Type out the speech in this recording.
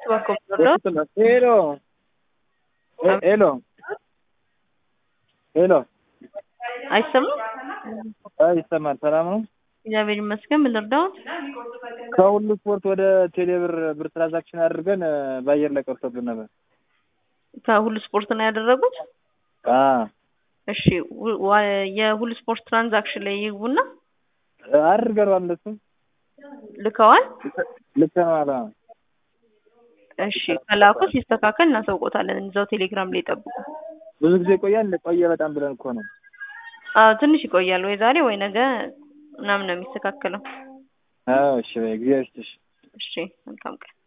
እባክዎ ብሎ ሄሎ ሄሎ ሄሎ አይሰማም? አይ ይሰማል። ሰላም ነው? እግዚአብሔር ይመስገን። ምን ልርዳዎት? ከሁሉ ስፖርት ወደ ቴሌብር ብር ትራንዛክሽን አድርገን በአየር ላይ ቀርቶብን ነበር። ከሁሉ ስፖርት ነው ያደረጉት? አዎ እሺ ው- ዋ- የሁሉ ስፖርት ትራንዛክሽን ላይ ይግቡና አድርገነዋል። እንደሱም ልከዋል። ልከነዋል። አዎ እሺ ከላኩ ሲስተካከል እናሳውቆታለን። እዛው ቴሌግራም ላይ ጠብቁ። ብዙ ጊዜ ቆያል። ቆየ በጣም ብለን እኮ ነው። አዎ ትንሽ ይቆያል። ወይ ዛሬ ወይ ነገ ምናምን ነው የሚስተካከለው። አዎ እሺ፣ በይ እግዚአብሔር ይስጥሽ። እሺ መልካም ቀን።